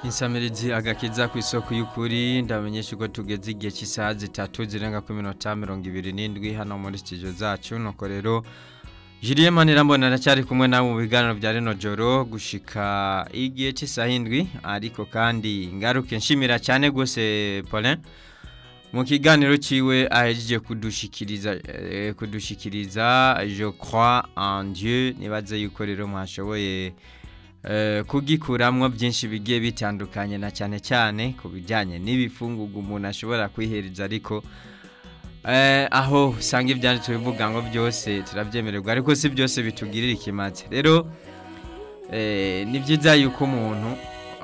insamirizi agakiza ku isoko y'ukuri ndamenyesha ko tugeze igihe cy'isaha zitatu zirenga ku minota mirongo ibiri n'indwi hano muri studio zacu nuko rero Julien Manirambona aracyari kumwe nawe mu biganiro bya rino joro gushika igihe cy'isaha indwi ariko kandi ngaruke nshimira cyane gose Paulin mu kiganiro ciwe ahejeje kudushikiriza eh, kudushikiriza je crois en Dieu nibaze yuko rero mwashoboye eh, kugikuramwo byinshi bigiye bitandukanye na cyane cyane ku bijyanye n'ibifungurwa umuntu ashobora kwihereza ariko eh, aho usanga ibyanditswe bivuga ngo byose turabyemererwa ariko si byose bitugirira ikimaze rero eh, ni byiza yuko umuntu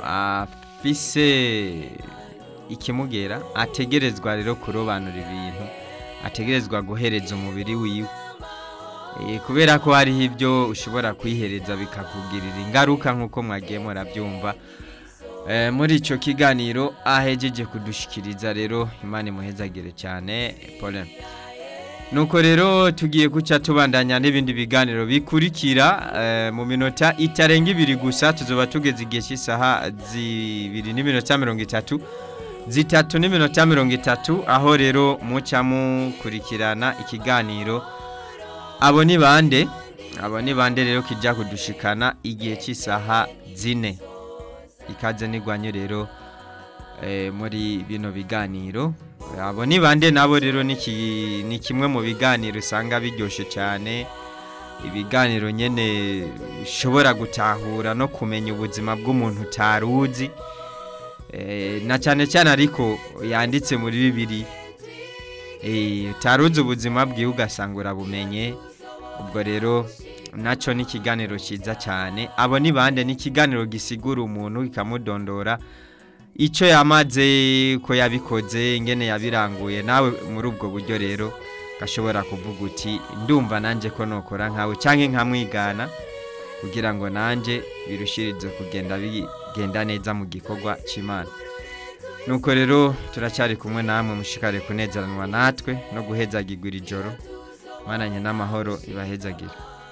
afise ikimugera ategerezwa rero kurobanura ibintu ategerezwa guhereza umubiri wiwe Eh, kubera ko hariho ibyo ushobora kwihereza bikakugirira ingaruka nk'uko mwagiye murabyumva Eh, muri icyo kiganiro ahejeje kudushikiriza rero imana imuhezagire cyane Paulin nuko rero tugiye guca tubandanya n'ibindi biganiro bikurikira eh, mu minota itarenga ibiri gusa tuzoba tugeze igihe cy'isaha zibiri n'iminota mirongo itatu zitatu n'iminota mirongo itatu aho rero muca mukurikirana ikiganiro abo ni bande abo ni bande rero kijya kudushikana igihe cy'isaha zine ikaze n'igwanyo rero eh, muri bino biganiro abo ni bande nabo rero ni ki- ni kimwe mu biganiro usanga biryoshye cyane ibiganiro nyine ushobora gutahura no kumenya ubuzima bw'umuntu utaruzi Eh, na cyane cyane ariko yanditse muri bibiri Eh, utaruzi ubuzima bwiwe ugasanga urabumenye ubwo rero nacyo ni ikiganiro cyiza cyane abo ni bande ni ikiganiro gisigura umuntu kikamudondora icyo yamaze ko yabikoze ingene yabiranguye nawe muri ubwo buryo rero gashobora kuvuga uti ndumva nanjye ko nokora nkawe cyangwa nkamwigana kugira ngo nanjye birushirize kugenda bigenda neza mu gikorwa cy'imana nuko rero turacyari kumwe namwe mushikare kunezeranwa natwe no guhezagirwa iri joro mwananye n'amahoro ibahezagire